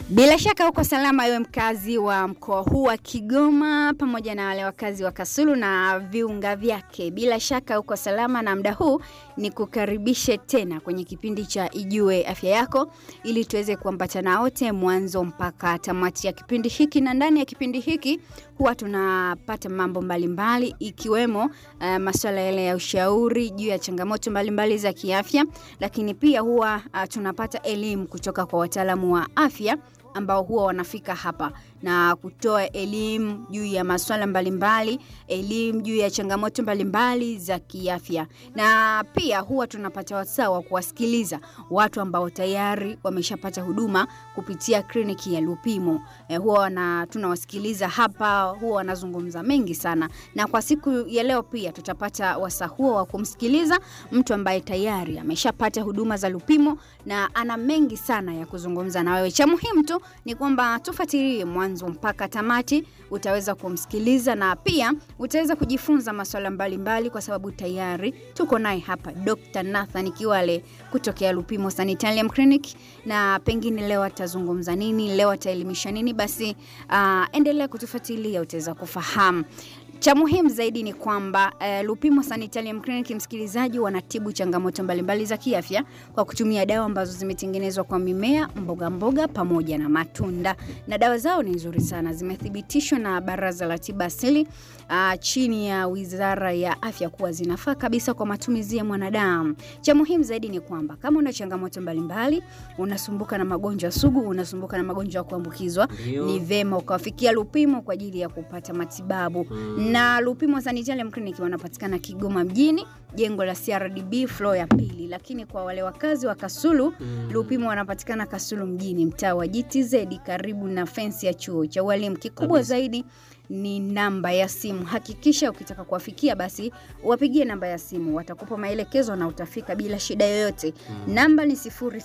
Bila shaka uko salama wewe mkazi wa mkoa huu wa Kigoma pamoja na wale wakazi wa Kasulu na viunga vyake. Bila shaka uko salama na muda huu ni kukaribishe tena kwenye kipindi cha Ijue Afya Yako ili tuweze kuambatana wote mwanzo mpaka tamati ya kipindi hiki, na ndani ya kipindi hiki huwa tunapata mambo mbalimbali mbali, ikiwemo uh, masuala yale ya ushauri juu ya changamoto mbalimbali mbali za kiafya, lakini pia huwa uh, tunapata elimu kutoka kwa wataalamu wa afya ambao huwa wanafika hapa na kutoa elimu juu ya masuala mbalimbali, elimu juu ya changamoto mbalimbali za kiafya, na pia huwa tunapata wasaa wa kuwasikiliza watu ambao tayari wameshapata huduma kupitia kliniki ya Lupimo. E, huwa wana, tunawasikiliza hapa, huwa wanazungumza mengi sana, na kwa siku ya leo pia tutapata wasaa huo wa kumsikiliza mtu ambaye tayari ameshapata huduma za Lupimo na ana mengi sana ya kuzungumza na wewe. Cha muhimu tu ni kwamba tufuatilie mwanzo mpaka tamati, utaweza kumsikiliza na pia utaweza kujifunza masuala mbalimbali, kwa sababu tayari tuko naye hapa Dr. Nathan Kiwale kutokea Lupimo Sanitarium Clinic, na pengine leo atazungumza nini, leo ataelimisha nini, basi uh, endelea kutufuatilia, utaweza kufahamu. Cha muhimu zaidi ni kwamba uh, Lupimo Sanitarium Clinic, msikilizaji, wanatibu changamoto mbalimbali za kiafya kwa kutumia dawa ambazo zimetengenezwa kwa mimea, mboga mboga pamoja na matunda, na dawa zao ni nzuri sana, zimethibitishwa na Baraza la Tiba Asili uh, chini ya Wizara ya Afya kuwa zinafaa kabisa kwa matumizi ya mwanadamu. Cha muhimu zaidi ni kwamba kama una changamoto mbalimbali, unasumbuka na magonjwa sugu, unasumbuka na magonjwa ya kuambukizwa, ni vema ukawafikia Lupimo kwa ajili ya kupata matibabu mm. Na Lupimo Sanitarium Clinic wanapatikana Kigoma mjini, jengo la CRDB floor ya pili, lakini kwa wale wakazi wa Kasulu mm. Lupimo wanapatikana Kasulu mjini, mtaa wa GTZ karibu na fensi ya chuo cha walimu. Kikubwa zaidi ni namba ya simu. Hakikisha ukitaka kuwafikia basi wapigie namba ya simu, watakupa maelekezo na utafika bila shida yoyote. Mm. Namba ni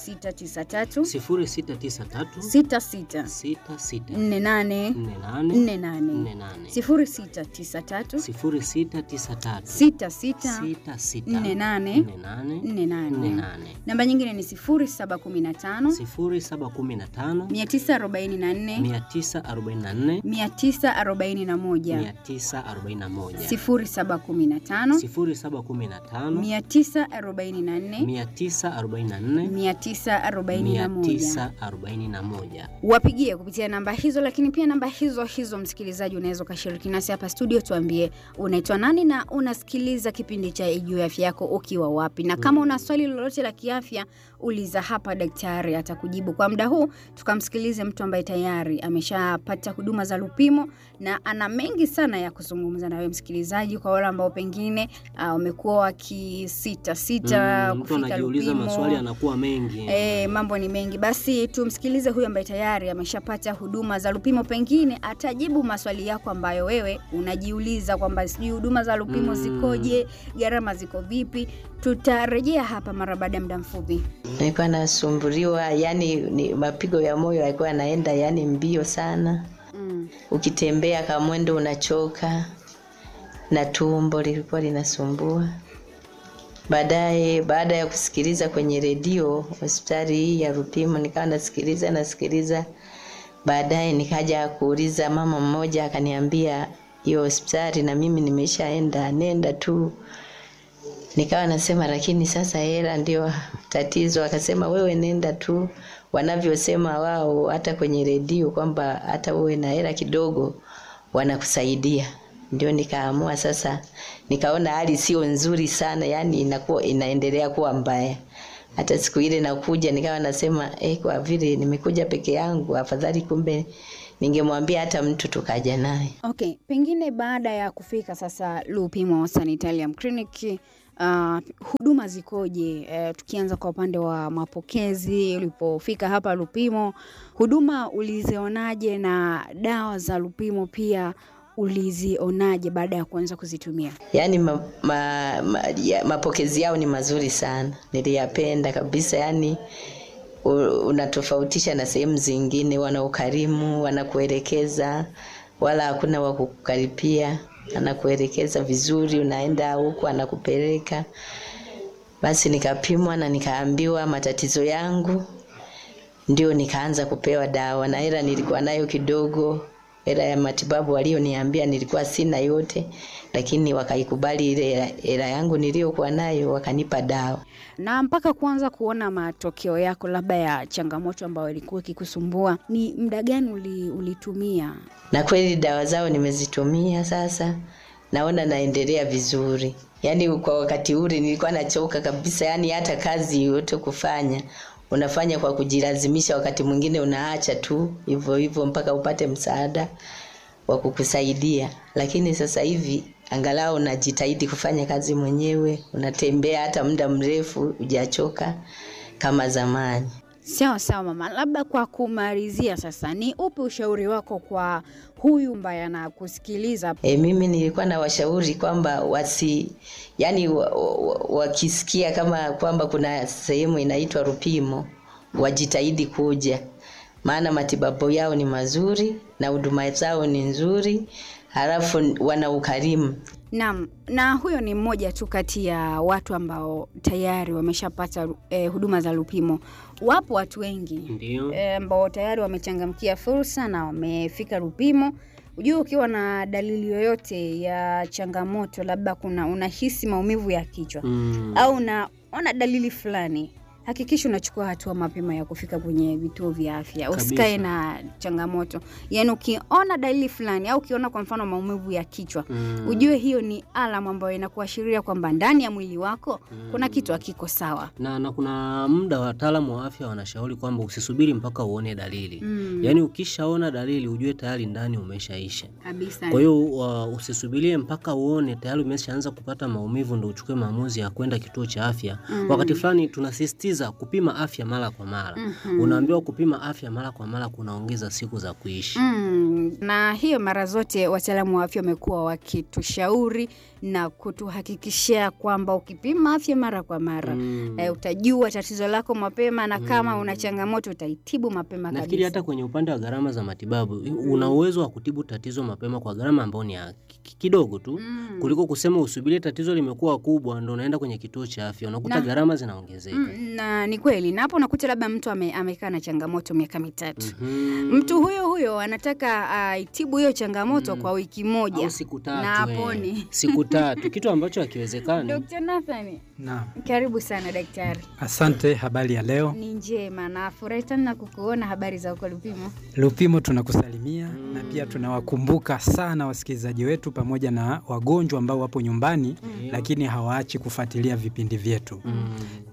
0693 0693 66 66 48 48 48 48 0693 0693 66 66 48 48 48. 48 Namba nyingine ni 0715 0715 944 944 941 941 0715 0715 944 944 941 941 wapigie kupitia namba hizo, lakini pia namba hizo hizo, msikilizaji, unaweza ukashiriki nasi hapa studio. Tuambie unaitwa nani na unasikiliza kipindi cha Ijue Afya Yako ukiwa wapi, na kama una swali lolote la kiafya uliza hapa, daktari atakujibu. Kwa muda huu tukamsikilize mtu ambaye tayari ameshapata huduma za Lupimo na ana mengi sana ya kuzungumza na wewe msikilizaji, kwa wale ambao pengine wamekuwa uh, wakisita sita Mm, mtu kufika anajiuliza Lupimo. maswali anakuwa mengi E, mambo ni mengi. Basi tumsikilize huyu ambaye tayari ameshapata huduma za Lupimo, pengine atajibu maswali yako ambayo wewe unajiuliza kwamba sijui huduma za Lupimo Mm. zikoje, gharama ziko vipi. Tutarejea hapa mara baada ya muda mfupi. nilikuwa nasumbuliwa yani ni mapigo ya moyo yalikuwa yanaenda yani mbio sana Mm. ukitembea kama mwendo unachoka na tumbo lilikuwa linasumbua baadaye baada ya kusikiliza kwenye redio hospitali hii ya Lupimo nikawa nasikiliza nasikiliza baadaye nikaja kuuliza mama mmoja akaniambia hiyo hospitali na mimi nimeshaenda nenda tu nikawa nasema lakini sasa hela ndio tatizo akasema wewe nenda tu wanavyosema wao hata kwenye redio kwamba hata uwe na hela kidogo wanakusaidia ndio nikaamua sasa nikaona hali sio nzuri sana yani inakuwa inaendelea kuwa mbaya hata siku ile nakuja nikawa nasema eh, kwa vile nimekuja peke yangu afadhali kumbe ningemwambia hata mtu tukaja naye Okay, pengine baada ya kufika sasa Lupimo Sanitarium Clinic Uh, huduma zikoje? Uh, tukianza kwa upande wa mapokezi, ulipofika hapa Lupimo, huduma ulizionaje na dawa za Lupimo pia ulizionaje baada ya kuanza kuzitumia? yaani ma, ma, ma, ya, mapokezi yao ni mazuri sana niliyapenda kabisa yaani u- unatofautisha na sehemu zingine wana ukarimu wanakuelekeza wala hakuna wa kukukaripia anakuelekeza vizuri unaenda huku anakupeleka basi nikapimwa na nikaambiwa matatizo yangu ndio nikaanza kupewa dawa, na hela nilikuwa nayo kidogo. Hela ya matibabu walioniambia nilikuwa sina yote, lakini wakaikubali ile hela- hela yangu niliyokuwa nayo, wakanipa dawa. Na mpaka kuanza kuona matokeo yako labda ya changamoto ambayo ilikuwa ikikusumbua, ni muda gani uli, ulitumia? na kweli dawa zao nimezitumia sasa, naona naendelea vizuri. Yaani kwa wakati ule nilikuwa nachoka kabisa, yaani hata kazi yote kufanya unafanya kwa kujilazimisha, wakati mwingine unaacha tu hivyo hivyo mpaka upate msaada wa kukusaidia. Lakini sasa hivi angalau unajitahidi kufanya kazi mwenyewe, unatembea hata muda mrefu, hujachoka kama zamani. Sawa sawa mama, labda kwa kumalizia sasa, ni upi ushauri wako kwa huyu ambaye anakusikiliza? E, mimi nilikuwa na washauri kwamba wasi yani wa, wa, wakisikia kama kwamba kuna sehemu inaitwa Rupimo wajitahidi kuja, maana matibabu yao ni mazuri na huduma zao ni nzuri, halafu wana ukarimu. Naam, na huyo ni mmoja tu kati ya watu ambao tayari wameshapata eh, huduma za Lupimo. Wapo watu wengi Ndio. eh, ambao tayari wamechangamkia fursa na wamefika Lupimo. Ujue ukiwa na dalili yoyote ya changamoto, labda kuna unahisi maumivu ya kichwa Mm. au unaona dalili fulani, hakikisha unachukua hatua mapema ya kufika kwenye vituo vya afya. Kabisa. Usikae na changamoto, yaani ukiona dalili fulani au ukiona kwa mfano maumivu ya kichwa Mm. ujue hiyo ni alamu ambayo inakuashiria kwamba ndani ya mwili wako kuna kitu hakiko sawa. na, na kuna muda wataalamu wa afya wanashauri kwamba usisubiri mpaka uone dalili Mm. yaani ukishaona dalili ujue tayari ndani umeshaisha Kabisa. kwa hiyo uh, usisubirie mpaka uone tayari umeshaanza kupata maumivu ndo uchukue maamuzi ya kwenda kituo cha afya Mm. wakati fulani tunasisitiza kupima afya mara kwa mara Mhm. unaambiwa kupima afya mara kwa mara kunaongeza siku za kuishi Mm, na hiyo mara zote wataalamu wa afya wamekuwa wakitushauri na kutuhakikishia kwamba ukipima afya mara kwa mara Mm. eh, utajua tatizo lako mapema na kama una changamoto utaitibu mapema nafikiri kabisa. hata kwenye upande wa gharama za matibabu una uwezo wa kutibu tatizo mapema kwa gharama ambayo ni ya ki- ki- kidogo tu Mm. kuliko kusema usubirie tatizo limekuwa kubwa ndo unaenda kwenye kituo cha afya unakuta Na- gharama zinaongezeka Mm, na ni kweli, na hapo unakuta labda mtu ame, amekaa na changamoto miaka mitatu Mhm. mtu huyo huyo anataka aitibu hiyo changamoto kwa wiki moja au siku tatu na eh. apone. siku tatu kitu ambacho hakiwezekani Dr. Nathan, Naam, karibu sana daktari. asante. Habari ya leo. Ni njema na furahi sana kukuona. Habari za uko Lupimo? Lupimo tunakusalimia na pia tunawakumbuka sana wasikilizaji wetu pamoja na wagonjwa ambao wapo nyumbani lakini hawaachi kufuatilia vipindi vyetu. Mm.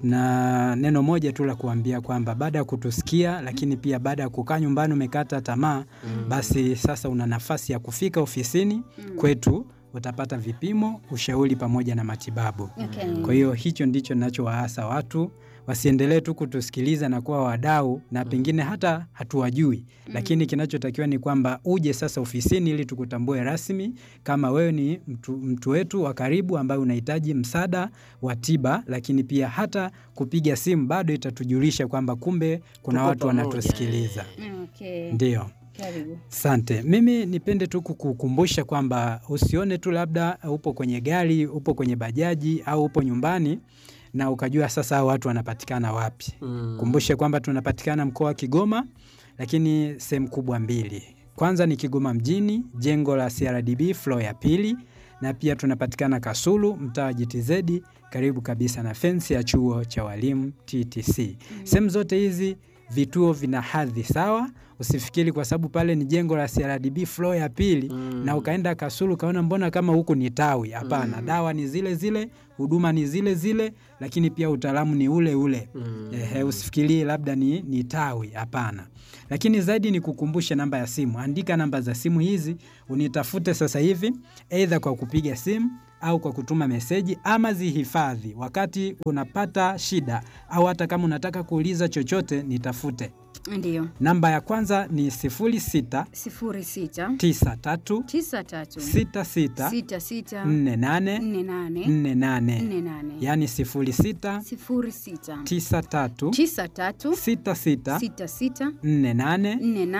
Na neno moja tu la kuambia kwamba baada ya kutusikia, lakini pia baada ya kukaa nyumbani umekata tamaa, basi sasa una nafasi ya kufika ofisini kwetu, utapata vipimo, ushauri pamoja na matibabu. Okay. Kwa hiyo hicho ndicho ninachowaasa watu wasiendelee tu kutusikiliza na kuwa wadau na pengine hata hatuwajui, lakini kinachotakiwa ni kwamba uje sasa ofisini ili tukutambue rasmi kama wewe ni mtu, mtu wetu wa karibu ambaye unahitaji msaada wa tiba, lakini pia hata kupiga simu bado itatujulisha kwamba kumbe kuna Tuko watu pamoja, wanatusikiliza. Okay. Ndio. Karibu. Asante. Mimi nipende tu kukukumbusha kwamba usione tu labda upo kwenye gari, upo kwenye bajaji au upo nyumbani na ukajua sasa hao watu wanapatikana wapi. Mm. Kumbushe kwamba tunapatikana mkoa wa Kigoma, lakini sehemu kubwa mbili. Kwanza ni Kigoma mjini, jengo la CRDB floor ya pili, na pia tunapatikana Kasulu, mtaa wa GTZ, karibu kabisa na fensi ya chuo cha walimu TTC. Sehemu zote hizi vituo vina hadhi sawa. Usifikiri kwa sababu pale ni jengo la CRDB floor ya pili Mm. na ukaenda Kasulu ukaona mbona kama huku ni tawi. Hapana, dawa ni zile zile, huduma ni zile zile, lakini pia utaalamu ni ule ule. Mm. Ehe, usifikirie labda ni, ni tawi. Hapana, lakini zaidi ni kukumbushe namba ya simu. Andika namba za simu hizi, unitafute sasa hivi, aidha kwa kupiga simu au kwa kutuma meseji, ama zihifadhi wakati unapata shida, au hata kama unataka kuuliza chochote, nitafute. Ndio. Namba ya kwanza ni 06 sifuri sita 93 tisa tatu 66 sita sita 48 nne nane 48, nne nane yaani 06 sifuri sita 93 tisa tatu 66 sita sita 48 nne nane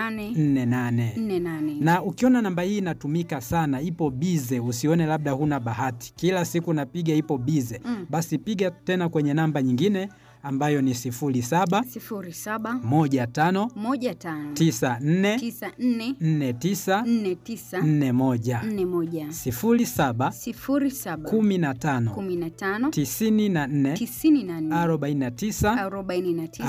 48. nne nane. Na ukiona namba hii inatumika sana, ipo bize, usione labda huna bahati, kila siku napiga ipo bize, Mm. basi piga tena kwenye namba nyingine ambayo ni 07 sifuri saba 15 moja tano 94 tisa nne 49 nne tisa 41 nne moja 07 sifuri saba 15 kumi na tano 94 tisini na nne 49 arobaini na tisa 41.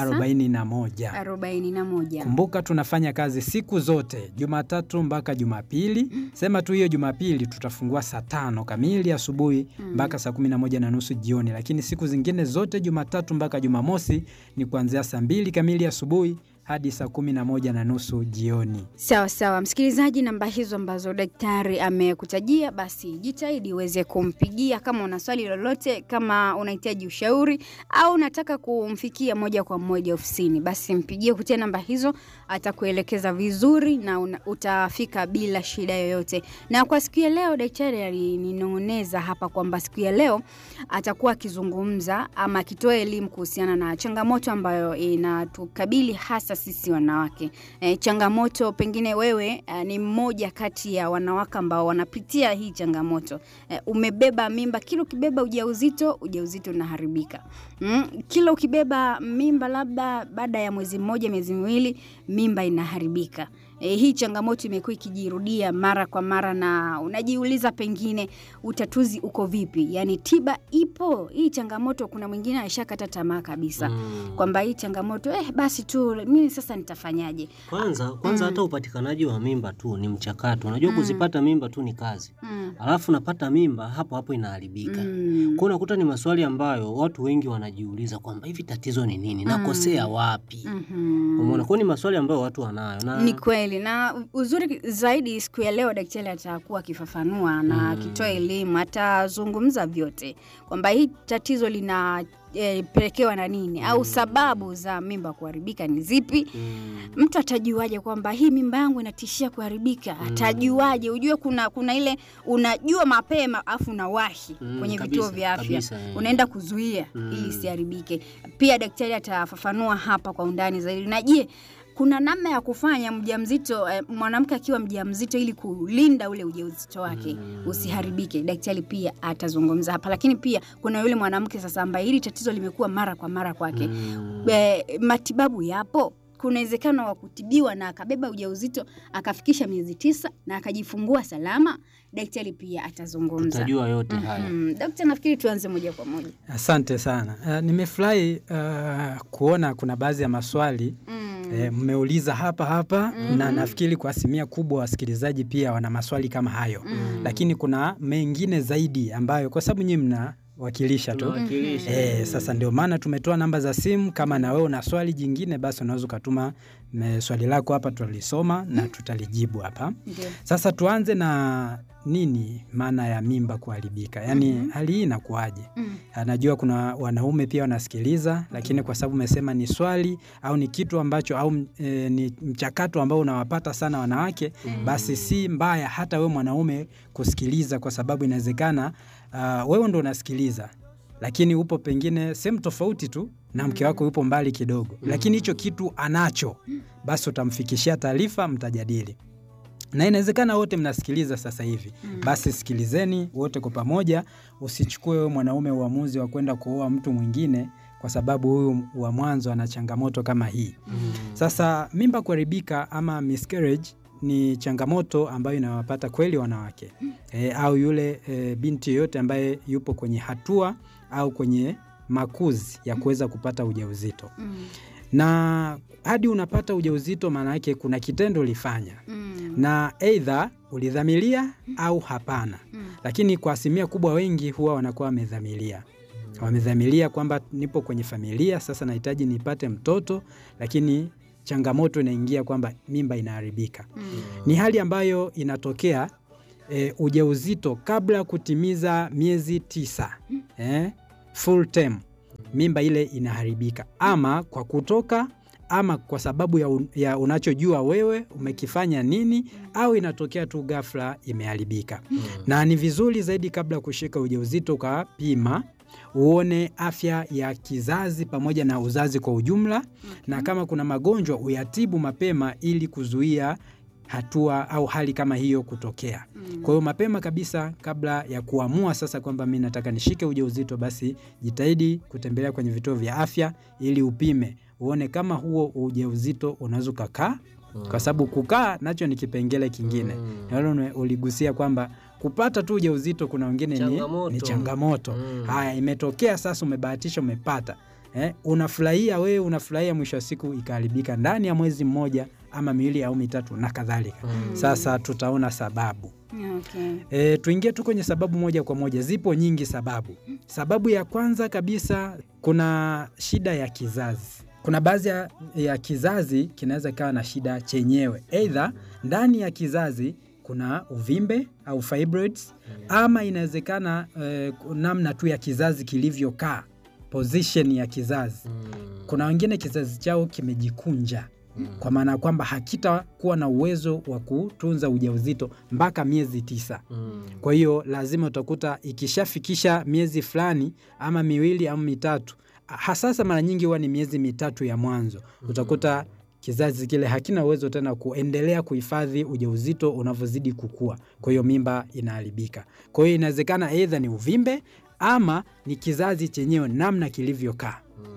arobaini na moja Kumbuka tunafanya kazi siku zote Jumatatu mpaka Jumapili. Sema tu hiyo Jumapili tutafungua saa tano kamili asubuhi mpaka saa kumi na moja na nusu jioni, lakini siku zingine zote Jumatatu mpaka Jumamosi ni kuanzia saa mbili kamili asubuhi hadi saa kumi na moja na nusu jioni. Sawa sawa, msikilizaji, namba hizo ambazo daktari amekutajia, basi jitahidi uweze kumpigia kama una swali lolote, kama unahitaji ushauri au unataka kumfikia moja kwa moja ofisini, basi mpigie kupitia namba hizo, atakuelekeza vizuri na una, utafika bila shida yoyote. Na kwa siku ya leo, daktari alininong'oneza hapa kwamba siku ya leo atakuwa akizungumza ama akitoa elimu kuhusiana na changamoto ambayo inatukabili hasa sisi wanawake. E, changamoto pengine wewe e, ni mmoja kati ya wanawake ambao wanapitia hii changamoto. E, umebeba mimba, kila ukibeba ujauzito, ujauzito unaharibika. Mm, kila ukibeba mimba labda baada ya mwezi mmoja, miezi miwili, mimba inaharibika. E, hii changamoto imekuwa ikijirudia mara kwa mara na unajiuliza pengine utatuzi uko vipi? Yaani tiba ipo hii changamoto. Kuna mwingine aishakata tamaa kabisa Mm. kwamba hii changamoto eh, basi tu mimi sasa nitafanyaje? Kwanza kwanza hata upatikanaji wa mimba tu ni mchakato. Unajua kuzipata mimba tu ni kazi, Mm. alafu napata mimba hapo hapo inaharibika. Mm. Kwa unakuta ni maswali ambayo watu wengi wanajiuliza kwamba hivi tatizo ni nini, nakosea wapi? Mhm. Umeona, kwa ni maswali ambayo watu wanayo na Ni kweli na uzuri zaidi, siku ya leo daktari atakuwa akifafanua na akitoa elimu, atazungumza vyote kwamba hii tatizo lina e, pelekewa na nini au sababu za mimba kuharibika ni zipi. mm, Mtu atajuaje kwamba hii mimba yangu inatishia kuharibika? Atajuaje? Ujue kuna kuna ile unajua mapema afu unawahi Mm, kwenye kabisa, vituo vya afya kabisa, eh. unaenda kuzuia Mm. ili isiharibike. Pia daktari atafafanua hapa kwa undani zaidi. Na je, kuna namna ya kufanya mjamzito eh, mwanamke akiwa mjamzito ili kulinda ule ujauzito wake usiharibike. Daktari pia atazungumza hapa, lakini pia kuna yule mwanamke sasa ambaye hili tatizo limekuwa mara kwa mara kwake mm, e, matibabu yapo. Kuna uwezekano wa kutibiwa na akabeba ujauzito akafikisha miezi tisa na akajifungua salama. Daktari pia atazungumza. tutajua yote haya. Mm, daktari, nafikiri tuanze moja kwa moja. Asante sana. Uh, nimefurahi uh, kuona kuna baadhi ya maswali Mm. eh, mmeuliza hapa hapa na nafikiri kwa asilimia kubwa wasikilizaji pia wana maswali kama hayo lakini kuna mengine zaidi ambayo kwa sababu nyinyi mnawakilisha tu Tunawakilisha. Eh, sasa ndio maana tumetoa namba za simu. Kama na wewe una swali jingine, basi unaweza ukatuma me- swali lako hapa, tutalisoma na tutalijibu hapa. Ndio. Sasa tuanze na nini maana ya mimba kuharibika, yaani hali hii inakuwaje? Mm. Anajua kuna wanaume pia wanasikiliza, lakini kwa sababu umesema ni swali au ni kitu ambacho au e, ni mchakato ambao unawapata sana wanawake, basi si mbaya hata wewe mwanaume kusikiliza, kwa sababu inawezekana uh, wewe ndo unasikiliza lakini upo pengine sehemu tofauti tu na mke wako yupo mbali kidogo, lakini hicho kitu anacho, basi utamfikishia taarifa, mtajadili na inawezekana wote mnasikiliza sasa hivi basi sikilizeni wote kwa pamoja. Usichukue wewe mwanaume uamuzi wa kwenda kuoa mtu mwingine kwa sababu huyu wa mwanzo ana changamoto kama hii. Sasa mimba kuharibika ama miscarriage ni changamoto ambayo inawapata kweli wanawake e, au yule e, binti yoyote ambaye yupo kwenye hatua au kwenye makuzi ya kuweza kupata ujauzito Mm. na hadi unapata ujauzito, maana yake kuna kitendo ulifanya Mm. na eidha ulidhamiria au hapana. Mm. Lakini kwa asilimia kubwa wengi huwa wanakuwa wamedhamiria, wamedhamiria kwamba nipo kwenye familia sasa, nahitaji nipate mtoto, lakini changamoto inaingia kwamba mimba inaharibika. Mm. Ni hali ambayo inatokea e, ujauzito kabla ya kutimiza miezi tisa eh, full term, mimba ile inaharibika ama kwa kutoka ama kwa sababu ya, un, ya unachojua wewe umekifanya nini, au inatokea tu ghafla imeharibika. Na ni vizuri zaidi kabla ya kushika ujauzito ukapima uone afya ya kizazi pamoja na uzazi kwa ujumla, na kama kuna magonjwa uyatibu mapema ili kuzuia hatua au hali kama hiyo kutokea. Kwa hiyo mapema kabisa, kabla ya kuamua sasa kwamba mi nataka nishike ujauzito, basi jitahidi kutembelea kwenye vituo vya afya ili upime uone kama huo ujauzito unaweza ukakaa, kwa sababu kukaa nacho ni kipengele kingine. Nalo uligusia kwamba kupata tu ujauzito kuna wengine ni Changamoto. ni changamoto. Mm. Haya, imetokea sasa, umebahatisha, umepata eh, unafurahia wewe, unafurahia, mwisho wa siku ikaharibika ndani ya mwezi mmoja ama miwili au mitatu na kadhalika. Sasa tutaona sababu. Okay. E, tuingie tu kwenye sababu moja kwa moja. Zipo nyingi sababu. Sababu ya kwanza kabisa, kuna shida ya kizazi. Kuna baadhi ya, ya kizazi kinaweza kawa na shida chenyewe, eidha ndani ya kizazi kuna uvimbe au fibroids, ama inawezekana eh, namna tu ya kizazi kilivyokaa, position ya kizazi. Kuna wengine kizazi chao kimejikunja kwa maana ya kwamba hakitakuwa na uwezo wa kutunza ujauzito mpaka miezi tisa. Kwa hiyo lazima utakuta ikishafikisha miezi fulani ama miwili au mitatu, hasasa mara nyingi huwa ni miezi mitatu ya mwanzo, utakuta kizazi kile hakina uwezo tena kuendelea kuhifadhi ujauzito unavyozidi kukua, kwa hiyo mimba inaharibika. Kwa hiyo inawezekana aidha ni uvimbe ama ni kizazi chenyewe namna kilivyokaa.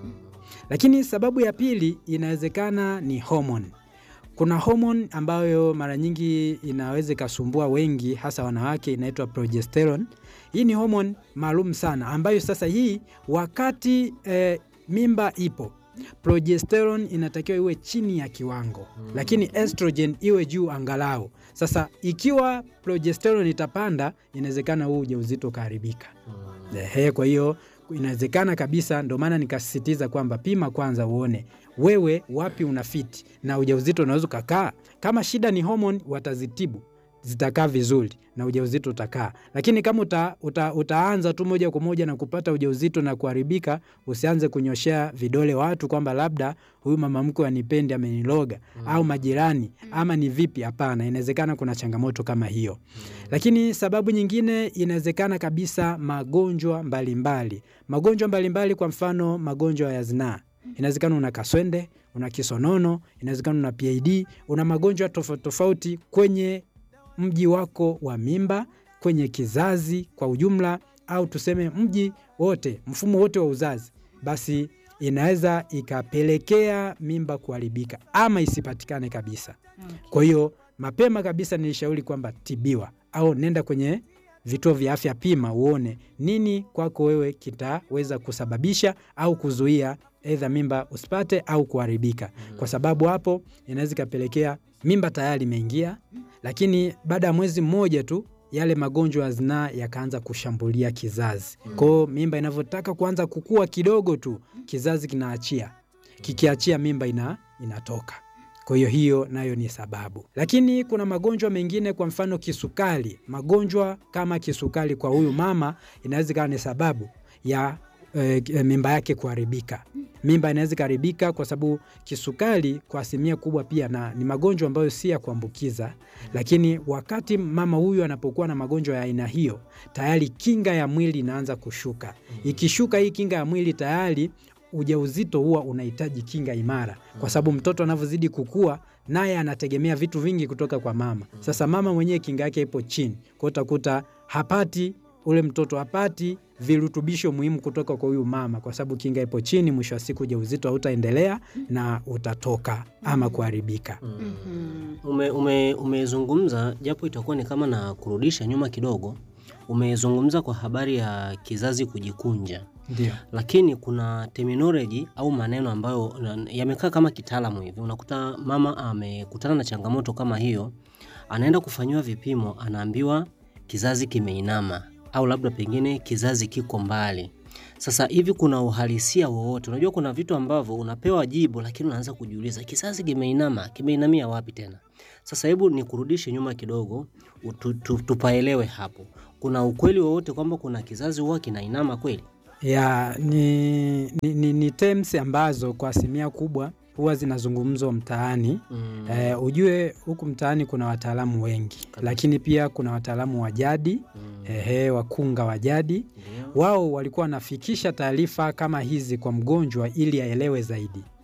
Lakini sababu ya pili inawezekana ni homoni. Kuna homoni ambayo mara nyingi inaweza ikasumbua wengi, hasa wanawake, inaitwa progesterone. Hii ni homoni maalum sana ambayo sasa hii wakati eh, mimba ipo progesterone inatakiwa iwe chini ya kiwango lakini estrogen iwe juu angalau. Sasa ikiwa progesterone itapanda, inawezekana huu ujauzito ukaharibika. Ehe, kwa hiyo inawezekana kabisa, ndo maana nikasisitiza kwamba pima kwanza uone wewe wapi una fiti na ujauzito unaweza ukakaa. Kama shida ni homoni, watazitibu zitakaa vizuri na ujauzito utakaa, lakini kama uta, uta, utaanza tu moja kwa moja na kupata ujauzito na kuharibika, usianze kunyoshea vidole watu kwamba labda huyu mama mkwe anipendi ameniloga, au majirani ama ni vipi. Hapana, inawezekana kuna changamoto kama hiyo. Lakini sababu nyingine inawezekana kabisa magonjwa mbalimbali, magonjwa mbalimbali, kwa mfano magonjwa ya zinaa inawezekana una kaswende, una kisonono, inawezekana una PID, una magonjwa tofauti tofauti kwenye mji wako wa mimba, kwenye kizazi kwa ujumla, au tuseme mji wote, mfumo wote wa uzazi, basi inaweza ikapelekea mimba kuharibika ama isipatikane kabisa. Kwa hiyo mapema kabisa nilishauri kwamba tibiwa au nenda kwenye vituo vya afya, pima uone nini kwako wewe kitaweza kusababisha au kuzuia aidha mimba usipate au kuharibika, kwa sababu hapo inaweza ikapelekea mimba tayari imeingia, lakini baada ya mwezi mmoja tu yale magonjwa ya zinaa yakaanza kushambulia kizazi. Kwa hiyo mimba inavyotaka kuanza kukua kidogo tu, kizazi kinaachia, kikiachia mimba ina, inatoka. Kwa hiyo hiyo nayo ni sababu, lakini kuna magonjwa mengine, kwa mfano kisukari. Magonjwa kama kisukari kwa huyu mama inaweza ikawa ni sababu ya e, mimba yake kuharibika. Mimba inaweza ikaharibika kwa sababu kisukari kwa asilimia kubwa pia na ni magonjwa ambayo si ya kuambukiza, lakini wakati mama huyu anapokuwa na magonjwa ya aina hiyo, tayari kinga ya mwili inaanza kushuka. Ikishuka hii kinga ya mwili tayari ujauzito huwa unahitaji kinga imara, kwa sababu mtoto anavyozidi kukua naye anategemea vitu vingi kutoka kwa mama. Sasa mama mwenyewe kinga yake ipo chini, kwa utakuta hapati ule mtoto hapati virutubisho muhimu kutoka kwa huyu mama, kwa sababu kinga ipo chini. Mwisho wa siku ujauzito hautaendelea na utatoka ama kuharibika. Ume, ume, umezungumza japo itakuwa ni kama na kurudisha nyuma kidogo. Umezungumza kwa habari ya kizazi kujikunja, Ndio. lakini kuna terminology au maneno ambayo na- yamekaa kama kitaalamu hivi. Unakuta mama amekutana na changamoto kama hiyo, anaenda kufanyiwa vipimo, anaambiwa kizazi kimeinama au labda pengine kizazi kiko mbali. Sasa hivi kuna uhalisia wowote? Unajua kuna vitu ambavyo unapewa jibu, lakini unaanza kujiuliza kizazi kimeinama, kimeinamia wapi tena? Sasa hebu nikurudishe nyuma kidogo, utu- tu- tupaelewe hapo. Kuna ukweli wowote kwamba kuna kizazi huwa kinainama kweli? ya ni, ni, ni, ni terms ambazo kwa asilimia kubwa huwa zinazungumzwa mtaani. Mm. Eh, ujue huku mtaani kuna wataalamu wengi, lakini pia kuna wataalamu wa jadi Mm. ehe, wakunga wa jadi Ndio. wao walikuwa wanafikisha taarifa kama hizi kwa mgonjwa ili aelewe zaidi.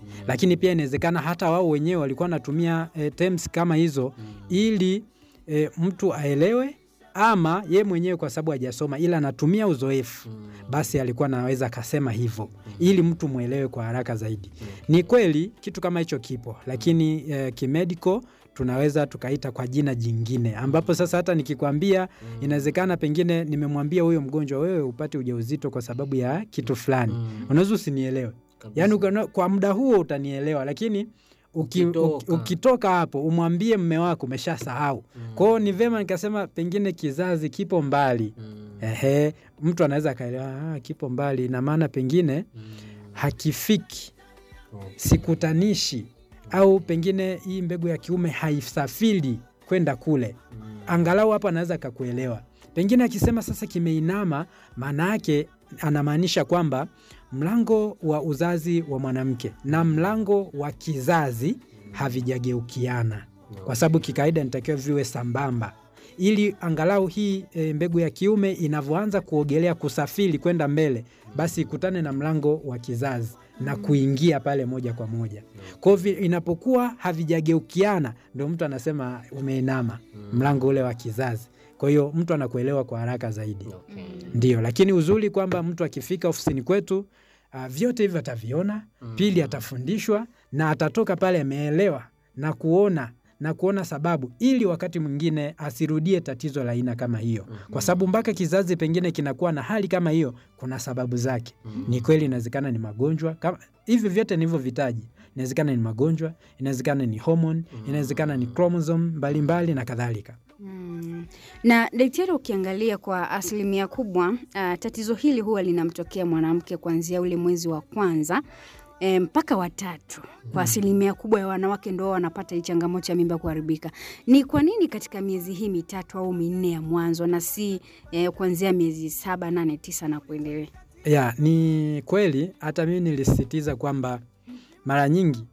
lakini pia inawezekana hata wao wenyewe walikuwa wanatumia e, terms kama hizo ili e, mtu aelewe ama ye mwenyewe kwa sababu hajasoma ila anatumia uzoefu basi alikuwa anaweza akasema hivyo ili mtu mwelewe kwa haraka zaidi. Ni kweli kitu kama hicho kipo, lakini eh, kimedico tunaweza tukaita kwa jina jingine, ambapo sasa hata nikikwambia, inawezekana pengine nimemwambia huyo mgonjwa, wewe upate ujauzito kwa sababu ya kitu fulani, unaweza usinielewe, Kabisa. yaani ukana- kwa muda huo utanielewa, lakini uki, Ukitoka. uki, ukitoka hapo umwambie mme wako umeshasahau. Kwa hiyo ni vema nikasema pengine kizazi kipo mbali. Mm. Ehe, mtu anaweza akaelewa ah, kipo mbali, ina maana pengine Mm. hakifiki, Okay. sikutanishi, au pengine hii mbegu ya kiume haisafiri kwenda kule. Mm. Angalau hapa anaweza akakuelewa. Pengine akisema sasa kimeinama, maana yake anamaanisha kwamba mlango wa uzazi wa mwanamke na mlango wa kizazi havijageukiana, kwa sababu kikawaida inatakiwa viwe sambamba ili angalau hii e, mbegu ya kiume inavyoanza kuogelea kusafiri kwenda mbele, basi ikutane na mlango wa kizazi na kuingia pale moja kwa moja. Kwa hivyo inapokuwa havijageukiana, ndio mtu anasema umeinama, mlango ule wa kizazi. Kwa hiyo mtu anakuelewa kwa haraka zaidi. Okay. Ndio, lakini uzuri kwamba mtu akifika ofisini kwetu uh, vyote hivyo ataviona. Pili, atafundishwa na atatoka pale ameelewa na kuona na kuona sababu, ili wakati mwingine asirudie tatizo la aina kama hiyo, kwa sababu mpaka kizazi pengine kinakuwa na hali kama hiyo, kuna sababu zake. Ni kweli, inawezekana ni magonjwa kama hivi vyote nilivyovitaji, inawezekana ni magonjwa, inawezekana ni homoni, inawezekana ni chromosome mbalimbali na kadhalika. Mm. Na daktari, ukiangalia kwa asilimia kubwa uh, tatizo hili huwa linamtokea mwanamke kuanzia ule mwezi wa kwanza e, mpaka watatu. Kwa asilimia kubwa ya wanawake ndo wanapata hii changamoto ya mimba kuharibika. Ni kwa nini katika miezi hii mitatu au minne ya mwanzo na si e, kuanzia miezi saba, nane, tisa na kuendelea? Ya, ni kweli hata mimi nilisisitiza kwamba mara nyingi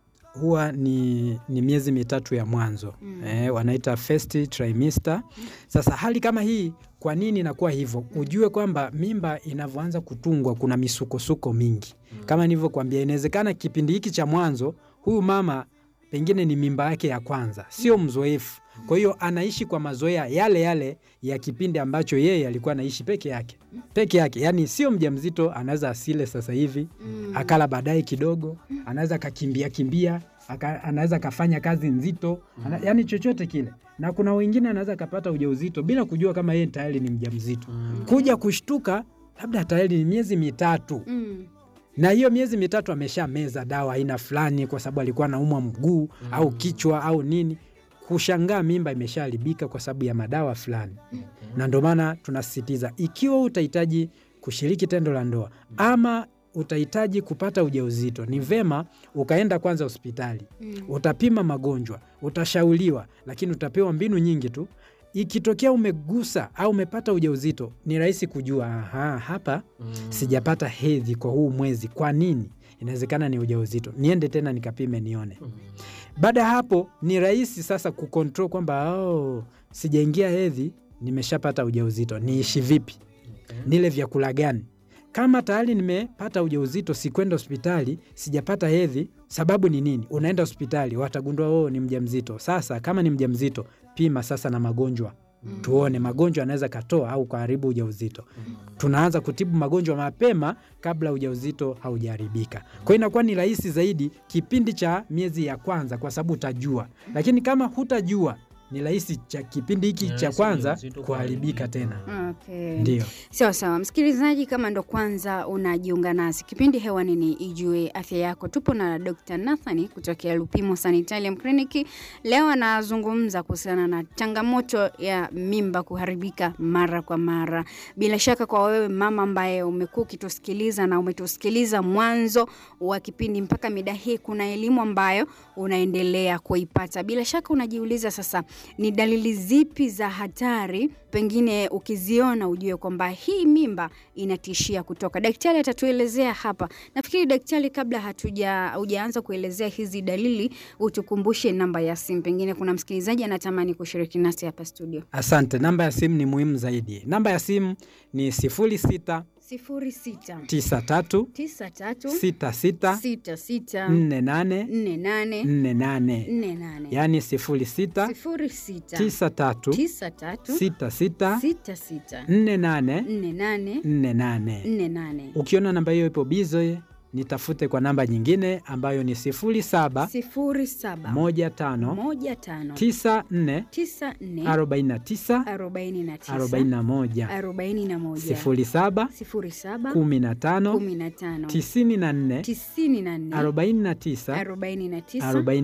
huwa ni, ni miezi mitatu ya mwanzo Mm. eh, wanaita first trimester. Sasa hali kama hii, kwa nini inakuwa hivyo? Ujue kwamba mimba inavyoanza kutungwa kuna misukosuko mingi, kama nilivyokuambia, inawezekana kipindi hiki cha mwanzo huyu mama pengine ni mimba yake ya kwanza, sio mzoefu. Kwa hiyo anaishi kwa mazoea yale yale ya kipindi ambacho yeye alikuwa anaishi peke yake peke yake, yani sio mjamzito, anaweza asile sasa hivi akala baadaye kidogo, anaweza akakimbia kimbia aka, anaweza akafanya kazi nzito ana, yani chochote kile, na kuna wengine anaweza akapata ujauzito bila kujua kama yeye tayari ni mjamzito, kuja kushtuka labda tayari ni miezi mitatu Mm. na hiyo miezi mitatu ameshameza dawa aina fulani, kwa sababu alikuwa anaumwa mguu au kichwa au nini, kushangaa mimba imeshaharibika kwa sababu ya madawa fulani. Na ndio maana tunasisitiza, ikiwa utahitaji kushiriki tendo la ndoa ama utahitaji kupata ujauzito, ni vema ukaenda kwanza hospitali, utapima magonjwa, utashauriwa, lakini utapewa mbinu nyingi tu. Ikitokea umegusa au umepata ujauzito, ni rahisi kujua aha, hapa sijapata hedhi kwa huu mwezi. Kwa nini? Inawezekana ni ujauzito, niende tena nikapime nione. Baada ya hapo, ni rahisi sasa kukontrol kwamba oh, sijaingia hedhi, nimeshapata ujauzito, niishi vipi? Nile vyakula gani? Kama tayari nimepata ujauzito, sikwenda hospitali, sijapata hedhi, sababu ni nini? Unaenda hospitali, watagundua oh, ni mjamzito. Sasa kama ni mjamzito, pima sasa na magonjwa tuone magonjwa anaweza katoa au kuharibu ujauzito. Tunaanza kutibu magonjwa mapema kabla ujauzito haujaharibika. Kwa hiyo inakuwa ni rahisi zaidi kipindi cha miezi ya kwanza, kwa sababu utajua, lakini kama hutajua ni rahisi cha kipindi hiki Ni cha rahisi kwanza ujauzito kuharibika kuharibika. tena. Okay. Ndio. Sawa sawa, msikilizaji, kama ndo kwanza unajiunga nasi, kipindi hewani ni Ijue Afya Yako. Tupo na Dr. Nathani kutokea Lupimo Sanitarium Clinic. Leo anazungumza kuhusiana na changamoto ya mimba kuharibika mara kwa mara. Bila shaka kwa wewe mama ambaye umekuwa ukitusikiliza na umetusikiliza mwanzo wa kipindi mpaka mida hii, kuna elimu ambayo unaendelea kuipata. Bila shaka unajiuliza sasa, ni dalili zipi za hatari pengine ukiziona ujue kwamba hii mimba inatishia kutoka. Daktari atatuelezea hapa. Nafikiri daktari, kabla hatuja hujaanza kuelezea hizi dalili, utukumbushe namba ya simu. Pengine kuna msikilizaji anatamani kushiriki nasi hapa studio. Asante. Namba ya simu ni muhimu zaidi. Namba ya simu ni 06 06 sifuri sita 93 tisa tatu 66 sita sita 48 nne nane 48 nne nane yaani 06 sifuri sita 93 tisa tatu 66 sita sita 48 nne nane 48. nne nane Ukiona namba hiyo ipo bize, nitafute kwa namba nyingine ambayo ni 07 sifuri saba 15 moja tano 94 tisa nne 49 arobaini na tisa 41 arobaini na moja 07 sifuri saba 15 kumi na tano 94 tisini na nne 49 arobaini na tisa 41.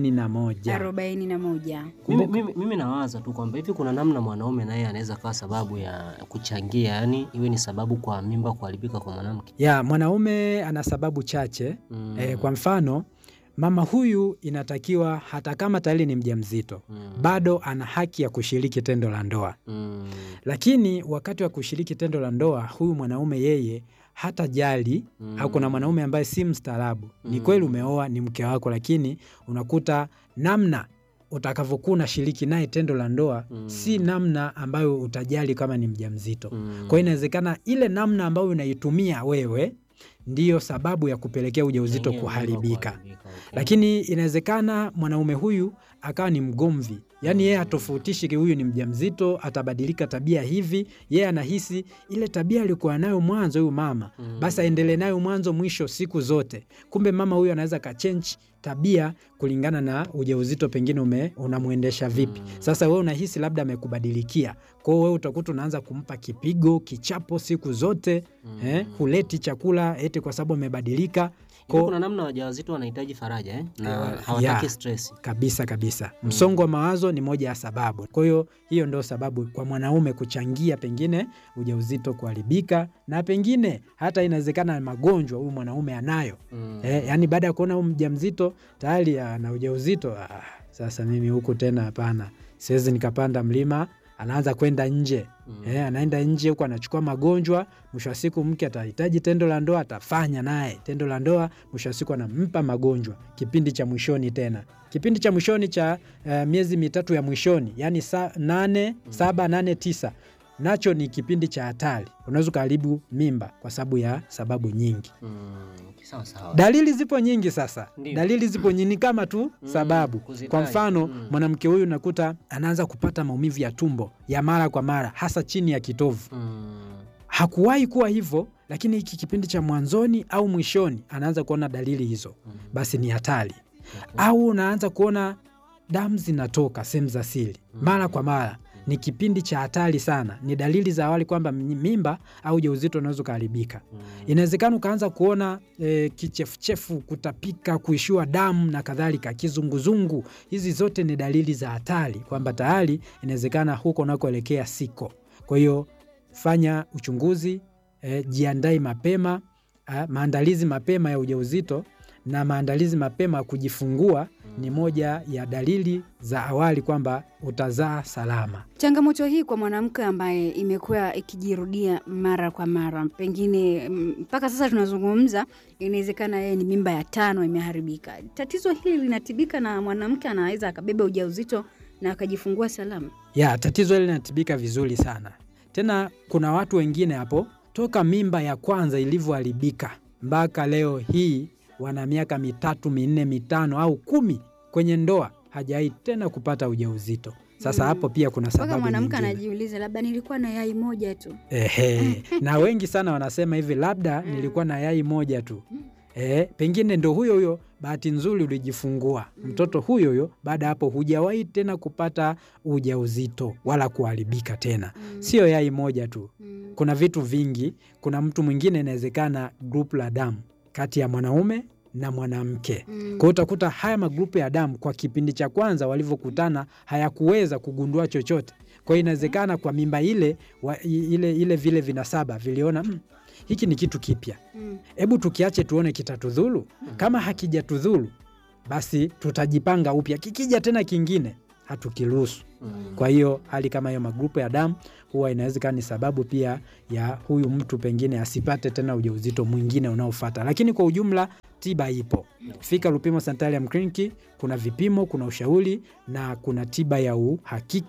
arobaini na moja Mimi, mimi, mimi nawaza tu kwamba hivi kuna namna mwanaume naye anaweza kawa sababu ya kuchangia, yani iwe ni sababu kwa mimba kuharibika kwa mwanamke. Ya mwanaume ana sababu chache Mm. eh, kwa mfano mama huyu inatakiwa hata kama tayari ni mjamzito Mm. bado ana haki ya kushiriki tendo la ndoa, Mm. lakini wakati wa kushiriki tendo la ndoa huyu mwanaume yeye hata jali Mm. au kuna mwanaume ambaye si mstaarabu. Ni Mm. kweli umeoa, ni mke wako, lakini unakuta namna utakavyokuwa unashiriki naye tendo la ndoa Mm. si namna ambayo utajali kama ni mjamzito. Mm. Kwa hiyo inawezekana ile namna ambayo unaitumia wewe ndiyo sababu ya kupelekea ujauzito Yenyewe mimba kuharibika. kuharibika, okay. Lakini inawezekana mwanaume huyu akawa ni mgomvi, yaani yeye hatofautishi huyu ni mjamzito, atabadilika tabia hivi. Yeye anahisi ile tabia alikuwa nayo mwanzo huyu mama, Mm. basi aendelee nayo mwanzo mwisho siku zote. Kumbe mama huyu anaweza kachange tabia kulingana na ujauzito pengine ume unamwendesha vipi. Mm. Sasa wewe unahisi labda amekubadilikia, kwa hiyo wewe utakuta unaanza kumpa kipigo, kichapo siku zote Mm. eh, huleti chakula eti kwa sababu amebadilika. Hivi Ko- kuna namna wajawazito wanahitaji faraja eh? na Eh, hawataki yeah. stress. kabisa kabisa. Msongo wa mawazo ni moja ya sababu. Kwa hiyo hiyo ndio sababu kwa mwanaume kuchangia pengine ujauzito kuharibika, na pengine hata inawezekana magonjwa huyu mwanaume anayo Mm. eh, yani baada ya kuona huyu mjamzito tayari ana ujauzito ah, sasa mimi huku tena hapana, siwezi nikapanda mlima. Anaanza kwenda nje Mm. eh, anaenda nje huku anachukua magonjwa. Mwisho wa siku mke atahitaji tendo la ndoa, atafanya naye tendo la ndoa, mwisho wa siku anampa magonjwa kipindi cha mwishoni tena kipindi cha mwishoni cha eh, miezi mitatu ya mwishoni, yani sa, nane, saba, nane, tisa nacho ni kipindi cha hatari, unaweza ukaharibu mimba kwa sababu ya sababu nyingi. Mm. Sawa sawa. Dalili zipo nyingi sasa, Ndio. dalili zipo nyingi kama tu Mm, sababu. kuzitaja. Kwa mfano Mm. mwanamke huyu nakuta anaanza kupata maumivu ya tumbo ya mara kwa mara, hasa chini ya kitovu. Mm. Hakuwahi kuwa hivyo, lakini hiki kipindi cha mwanzoni au mwishoni anaanza kuona dalili hizo, Mm. basi ni hatari. Okay. Au unaanza kuona damu zinatoka sehemu za siri mara kwa mara, ni kipindi cha hatari sana. Ni dalili za awali kwamba mimba au ujauzito unaweza ukaharibika. Mm. Inawezekana ukaanza kuona e, kichefuchefu, kutapika, kuishiwa damu na kadhalika, kizunguzungu. Hizi zote ni dalili za hatari kwamba tayari inawezekana huko unakoelekea siko. Kwa hiyo fanya uchunguzi e, jiandae mapema a, maandalizi mapema ya ujauzito na maandalizi mapema ya kujifungua ni moja ya dalili za awali kwamba utazaa salama. Changamoto hii kwa mwanamke ambaye imekuwa ikijirudia mara kwa mara, pengine mm, mpaka sasa tunazungumza, inawezekana yeye ni mimba ya tano imeharibika. Tatizo hili linatibika na mwanamke anaweza akabeba ujauzito na akajifungua salama? Ya, tatizo hili linatibika vizuri sana. Tena kuna watu wengine hapo toka mimba ya kwanza ilivyoharibika mpaka leo hii wana miaka mitatu minne mitano au kumi kwenye ndoa, hajawahi tena kupata ujauzito. Sasa Mm. hapo pia kuna Mpaka sababu mwanamke nyingine. anajiuliza, labda nilikuwa na yai moja tu. Ehe, na wengi sana wanasema hivi, labda nilikuwa na yai moja tu. Eh, pengine ndo huyo huyo, bahati nzuri ulijifungua mtoto huyo huyo, baada ya hapo hujawahi tena kupata ujauzito wala kuharibika tena. Mm. Sio yai moja tu, Mm. kuna vitu vingi. Kuna mtu mwingine inawezekana grupu la damu kati ya mwanaume na mwanamke. Mm. Kwa hiyo utakuta haya magrupu ya damu kwa kipindi cha kwanza walivyokutana hayakuweza kugundua chochote. Kwa hiyo inawezekana kwa mimba ile, wa, i- ile, ile vile vinasaba viliona "Mm, hiki ni kitu kipya, Mm. hebu tukiache tuone kitatudhuru. Kama hakijatudhuru basi tutajipanga upya, kikija tena kingine hatukiruhusu. Mm. Kwa hiyo hali kama hiyo, magrupu ya damu huwa inawezekana ni sababu pia ya huyu mtu pengine asipate tena ujauzito mwingine unaofuata, lakini kwa ujumla tiba ipo. Fika Lupimo Sanitarium Clinic, kuna vipimo, kuna ushauri na kuna tiba ya uhakika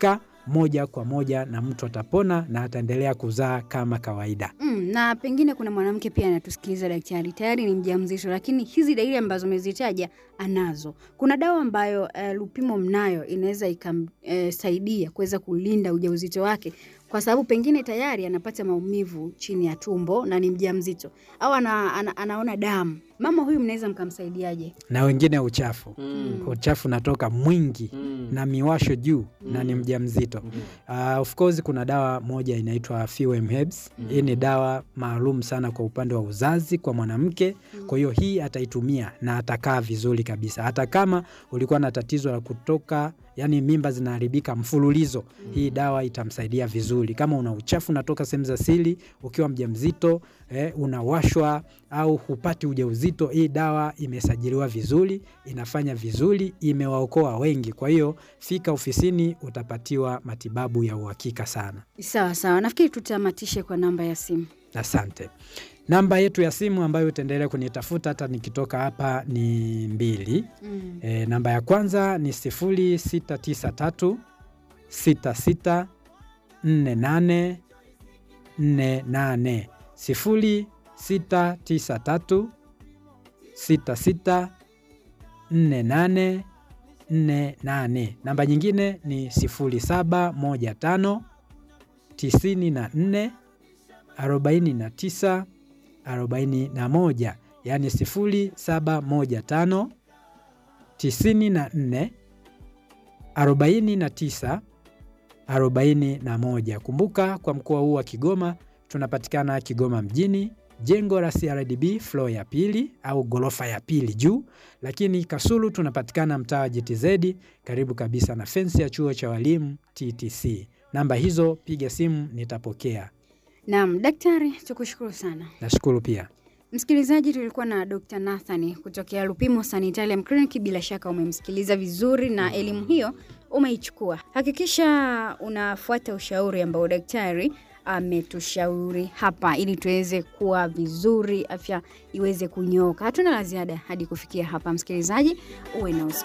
moja kwa moja na mtu atapona na ataendelea kuzaa kama kawaida. Mm, na pengine kuna mwanamke pia anatusikiliza daktari, tayari ni mjamzito, lakini hizi dalili ambazo umezitaja anazo. Kuna dawa ambayo uh, Lupimo mnayo inaweza ikamsaidia kuweza kulinda ujauzito wake, kwa sababu pengine tayari anapata maumivu chini ya tumbo na ni mjamzito au ana, ana, anaona damu. Mama huyu mnaweza mkamsaidiaje? Na wengine uchafu Mm. uchafu unatoka mwingi Mm. na miwasho juu na ni Mm. mjamzito. Ndio. Uh, of course kuna dawa moja inaitwa Fewem Herbs. Hii ni dawa maalum sana kwa upande wa uzazi kwa mwanamke. Kwa hiyo hii ataitumia na atakaa vizuri kabisa, hata kama ulikuwa na tatizo la kutoka, yani mimba zinaharibika mfululizo, hii dawa itamsaidia vizuri. Kama una uchafu unatoka sehemu za siri ukiwa mjamzito, eh, unawashwa au hupati ujauzito, hii dawa imesajiliwa vizuri, inafanya vizuri, imewaokoa wengi. Kwa hiyo fika ofisini, utapatiwa matibabu ya uhakika sana. Sawa sawa, nafikiri tutamatishe kwa namba ya simu. Asante. Namba yetu ya simu ambayo utaendelea kunitafuta hata nikitoka hapa ni mbili. Mm. E, namba ya kwanza ni 0693 66 48 48 0693 66 48 48. Namba nyingine ni 0715 94 49 41, yaani 0715 94 49 41. Kumbuka kwa mkoa huu wa Kigoma tunapatikana Kigoma mjini, jengo la CRDB floor ya pili au ghorofa ya pili juu, lakini Kasulu tunapatikana mtaa wa JTZ karibu kabisa na fensi ya chuo cha walimu TTC. Namba hizo piga simu, nitapokea. Naam, daktari, tukushukuru sana. Nashukuru pia. Msikilizaji, tulikuwa na Dr. Nathan kutokea Lupimo Sanitarium Clinic. Bila shaka umemsikiliza vizuri na elimu hiyo umeichukua. Hakikisha unafuata ushauri ambao daktari ametushauri hapa, ili tuweze kuwa vizuri, afya iweze kunyooka. Hatuna la ziada hadi kufikia hapa. Msikilizaji, uwe na usiku